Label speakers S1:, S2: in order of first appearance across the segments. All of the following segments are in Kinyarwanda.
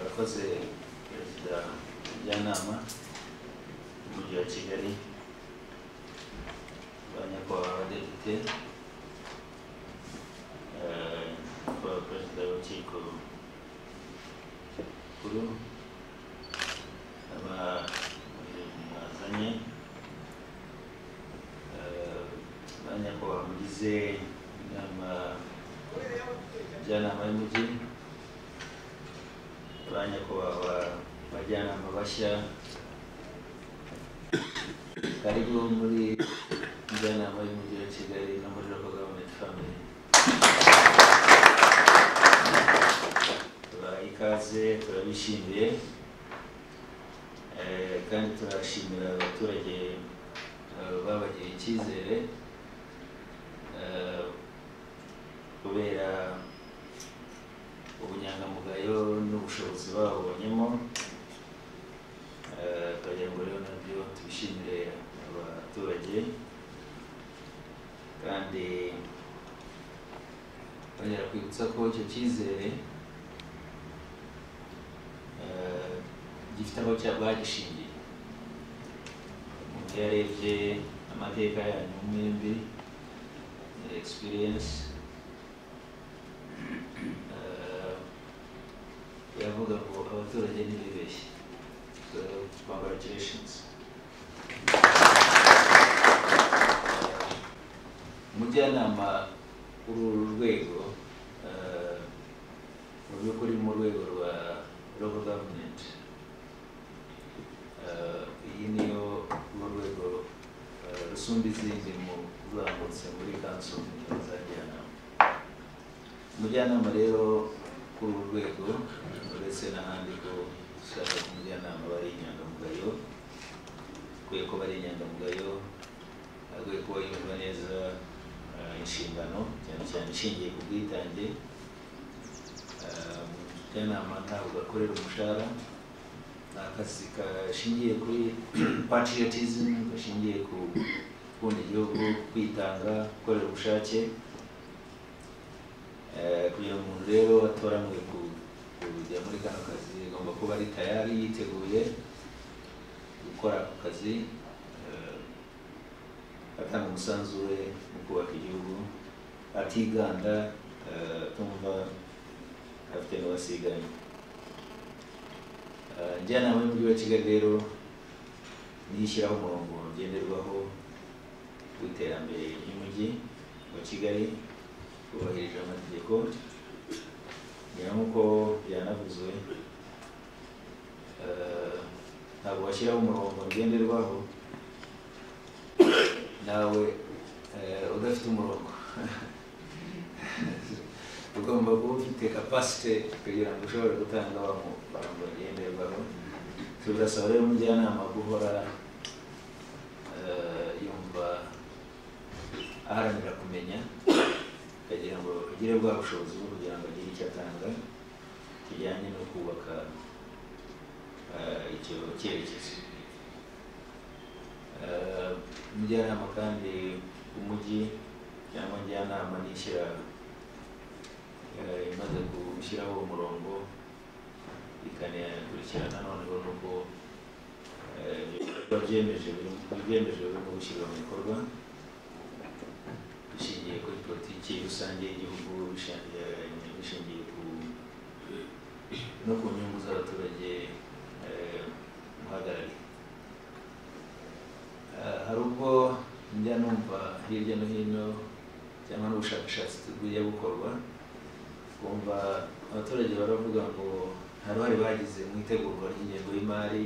S1: yakoze perezida w'umujyanama w'umujyi wa kigali ba nyakubahwa abadepite eh, nyakubahwa perezida w'urukiko rukuru aba mwazanye eh, ba nyakubahwa mugize inama njyanama y'umujyi ba nyakubahwa bajyanama bashya karibu muri njyanama y'umujyi wa kigali no muri local government family tubaha ikaze turabishimiye Eh, kandi turashimira abaturage eh, babagiriye icyizere Eh, kubera ubunyangamugayo n'ubushobozi babonyemo Eh, tukagira ngo rero nabyo tubishimire abaturage kandi bongera kwibutsa ko icyo cyizere eh, gifite aho cya- bagishingiye umuntu iyo arebye amateka yanyu mwembi experience eh, yavuga ngo abaturage ntibibeshye so congratulations umujyanama w'uru rwego eh, mu by'ukuri mu rwego rwa local government eh, iyi niyo mu rwego eh, rusumba izindi mu kuzamutse muri kanso za njyanama umujyanama rero kuri uru rwego uretse n'ahandi ko dushaka ko umujyanama aba ari inyangamugayo akwiye kuba ari inyangamugayo akwiye kuba yumva neza eh, inshingano cyane cyane ishingiye ku bwitange Eh, umujyanama ntabwo akorera umushahara ni akazi gashingiye kuri patriotism gashingiye ku gukunda igihugu kwitanga gukorera ubushake Eh, kugira ngo umuntu rero atoranwe ku- kujya muri kano kazi agomba kuba ari tayari yiteguye gukora ako kazi eh, atanga umusanzu we mu kubaka igihugu atiganda eh, atumva afite n'uwasiganye Eh, njyanama y'umujyi wa kigali rero niyo ishyiraho umurongo ngenderwaho w'iterambere ry'umujyi wa kigali kubahirije amategeko ngira nk'uko byanavuzwe eh, ntabwo washyiraho umurongo ngenderwaho nawe eh, udafite umurongo ugomba kuba ufite capacity kugira ngo ushobore gutanga wa murongo ngenderwaho tugasaba rero umujyanama guhora eh, yumva aharanira kumenya kugira ngo agire bwa bushobozi bwo kugira ngo agire icyo atanga kijyanye no kubaka eh, icyo cyerekezo Eh, umujyanama kandi umujyi cyangwa njyanama n'ishyira eh, imaze gushyiraho umurongo ikanakurikirana noneho nuko eh, ibikorwa byemeje biri- ibyemeje birimo gushyirwa mu bikorwa bishingiye kuri politiki rusange y'igihugu bishingiye bishingiye ku no ku nyungu z'abaturage eh, muhagarariye Eh, hari ubwo njya numva hirya no hino cyangwa n'ubushakashatsi bujya bukorwa kumva abaturage baravuga ngo nta ruhare bagize mu itegurwa ry'ingengo y'imari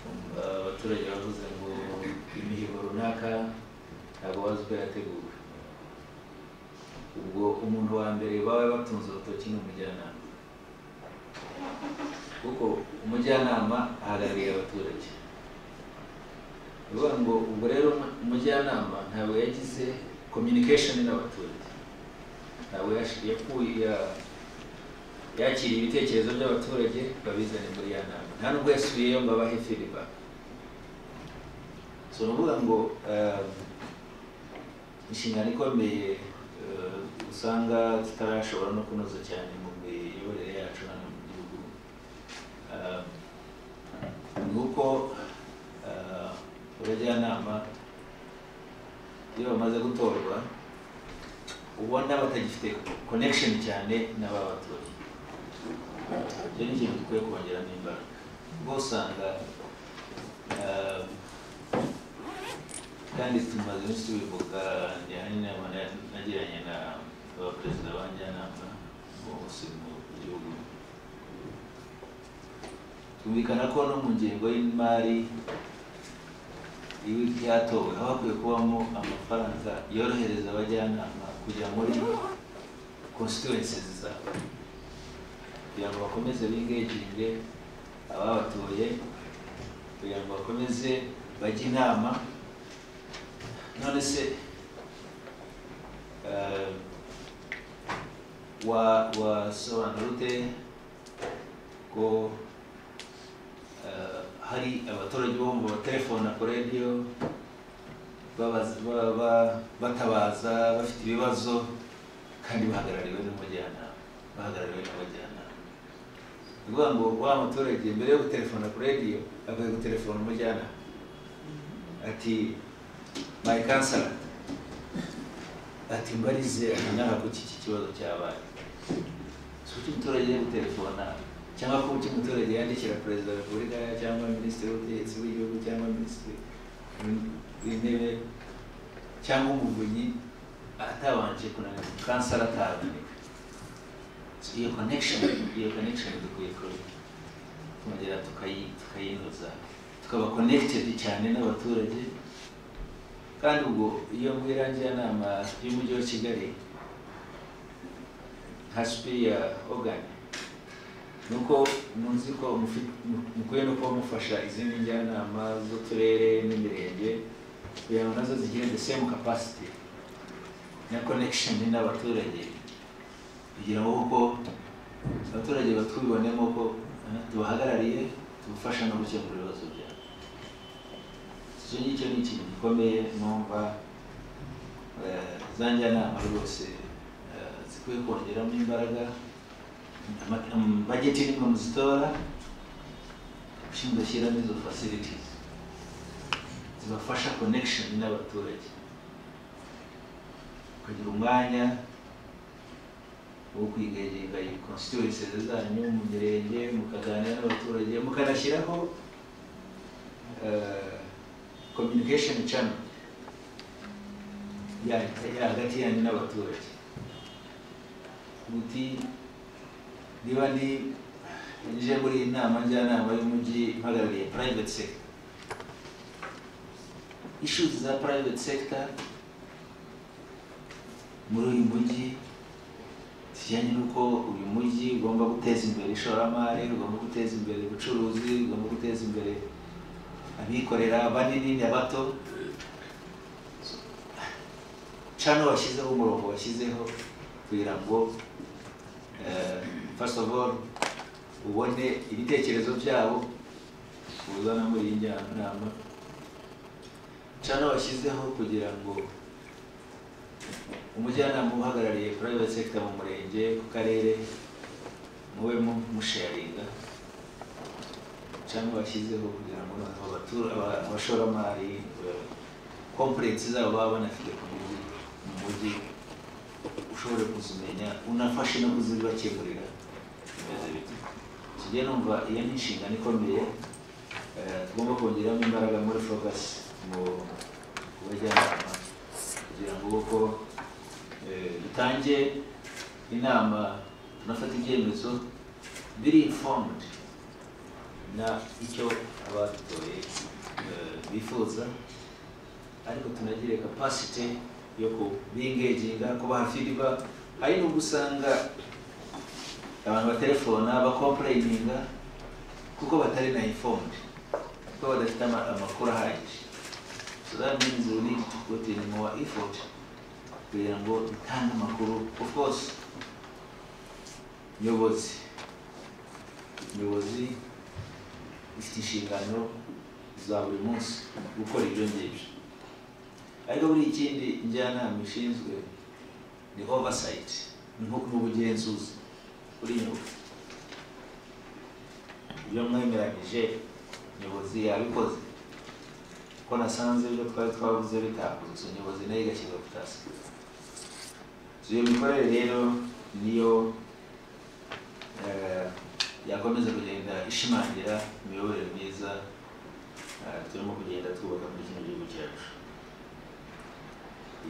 S1: kumva abaturage bavuze ngo imihigo runaka ntabwo bazi uko yateguwe ubwo umuntu wa mbere baba batunze urutoki ni umujyanama kuko umujyanama ahagarariye abaturage ni ukuvuga ngo ubwo rero umu- umujyanama ntabwo yagize communication n'abaturage ntabwo yash- yakuye ya- yakiriye ibitekerezo by'abaturage babizane muri ya nama nta nubwo yasubiyeyo ngo abahe feedback so ni ukuvuga ngo eh, inshingano ikomeye eh, usanga tutarashobora no kunoza cyane mu miyoborere yacu hano mu gihugu abajyanama iyo bamaze gutorwa ubona batagifite connection cyane n'ababatora icyo ni ikintu dukwiye kongeramo imbaraga ubwo usanga ah, kandi tumaze iminsi tubivuga ni hari inama na- nagiranye na abaperezida b'abajyanama bose mu gihugu twumvikana ko no mu ngengo y'imari ibi byatowe haba hakwiye kubamo amafaranga yorohereza abajyanama kujya muri constituencies zabo kugira ngo bakomeze bingeginge ababatoye kugira ngo bakomeze bajye inama none se eh, wa wasobanura ute ko eh, hari abaturage bomva abatelefona ku radiyo babaza- ba- ba- batabaza bafite ibibazo kandi bahagarariwe n'umujyanama bahagarariwe n'abajyanama ni ukuvuga ngo wa muturage mbere yo gutelefona ku radiyo akwiye gutelefona umujyanama ati my counselor ati mbarize inama ku iki kibazo cyabaye si kuki umuturage ari gutelefona cyangwa ko kuki umuturage yandikira perezida wa repubulika cyangwa minisitiri w'ubutegetsi bw'igihugu cyangwa minisitiri w'intebe cyangwa umuvunyi atabanje kunanira kansara ataboneka iyo connection iyo connection dukwiye ku- kongera tukayi tukayinoza tukaba connected cyane n'abaturage kandi ubwo iyo mu irangiranama y'umujyi wa kigali nka sipiya ogani ni uko muzi ko mufi- mu- mukwiye no kuba mufasha izindi njyanama z'uturere n'imirenge kugira ngo nazo zigire the same capacity na connection n'abaturage kugira ngo kuko abaturage batwibonemo ko eh, tubahagarariye tubafasha no gukemura ibibazo byabo icyo ngicyo ni ikintu gikomeye numva eh, za njyanama rwose eh, zikwiye kongeramo imbaraga Ama- am- budget ni mwe muzitora ushinzwe shyiramo izo facilities zibafasha connection n'abaturage ukagira umwanya wo kwigenga iyi constituencies zanyu mu mirenge mukaganira n'abaturage mukanashyiraho eh, communication channel ya- ya- hagati yanyu n'abaturage muti niba ndi nje muri iyi nama njyanama y'umujyi mpagarariye private sector issues za private sector muri uyu mujyi kijyanye n'uko uyu mujyi ugomba guteza imbere ishoramari ugomba guteza imbere ubucuruzi ugomba guteza imbere abikorera banini n'abato cano washyizeho umurongo washyizeho kugira ngo eh, first of all ubone ibitekerezo byabo uzana muri iyi njyanama cano washyizeho kugira ngo umujyanama uhagarariye private sector mu murenge ku karere mube mu- musharinga cyangwa bashyizeho kugira ngo noneho abatura- aba- abashoramari kompurensi zabo baba banafite ku mujyi mu mujyi ushobore kuzimenya unafashe no kuzibakemurira bimeze bite kijya numva iyo ni inshingano ikomeye eh, tugomba kongeramo imbaraga muri focus mu ku bajyanama kugira ngo uko eh, dutange inama tunafata ibyemezo biri informed na icyo abadutoye eh, bifuza ariko tunagire capacity yo kubingeginga kubaha feedback hari n'ubwo usanga abantu batelefona bakomplayininga kuko batari na informed kuko badafite ama- amakuru ahagije so that means we need to put in more effort kugira ngo dutange amakuru of course nyobozi nyobozi ifite inshingano za buri munsi gukora ibyo ngibyo ariko buri ikindi njyanama ishinzwe ni oversight ni nko ni ubugenzuzi kuri nyobozi ibyo mwemeranyije nyobozi yabikoze ko ko nasanze ibyo twari twavuze bitakozwe nyobozi nayo igashyirwa ku itasi iyo mikorere rero niyo eh, yakomeza kugenda ishimangira imiyoborere myiza eh, turimo kugenda twubaka muri kino gihugu cyacu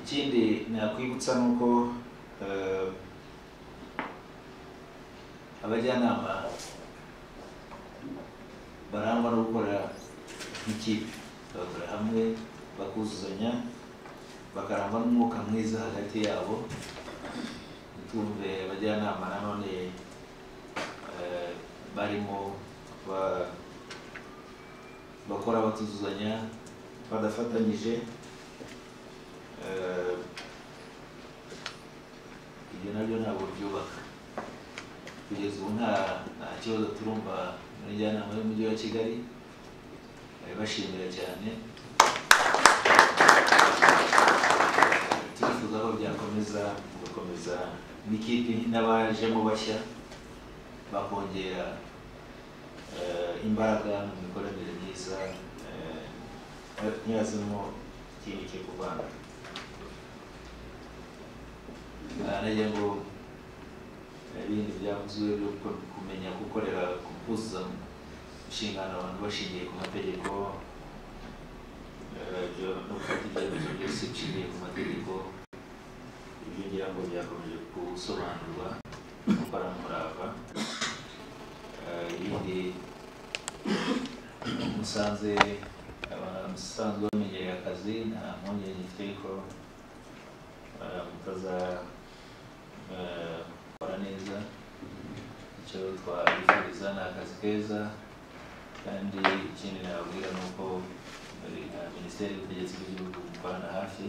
S1: ikindi nakwibutsa ni uko eh, abajyanama barangwa no gukora nk'ikipe bagakora hamwe bakuzuzanya bakarangwa n'umwuka mwiza hagati yabo ntitumve abajyanama nanone eh, barimo ba- bakora batuzuzanya badafatanyije eh, ibyo nabyo ntabwo byubaka kugeza ubu nta nta kibazo turumva muri njyanama y'umujyi wa kigali barabashimira cyane turifuza ko byakomeza gukomeza n'ikipe n'abajemo bashya bakongera eh, imbaraga mu mikoranire myiza eh, ntihazemo ikindi cyo kuvanga nagira ngo eh, ibindi byavuzwe byo ku- kumenya gukorera kukuza inshingano abantu bashingiye ku mategeko eh, byo- no gufata ibyemezo byose bishingiye ku mategeko ibyo ngira ngo byakomeje gusobanurwa gukora umurava Eh, ibindi musanze abantu musanzwe bamenyereye akazi nta mpungenge mfite ko eh, mutazakora neza icyo twabifuriza ni akazi keza kandi ikindi nababwira ni uko eh, minisiteri y'ubutegetsi bw'igihugu mukorana hafi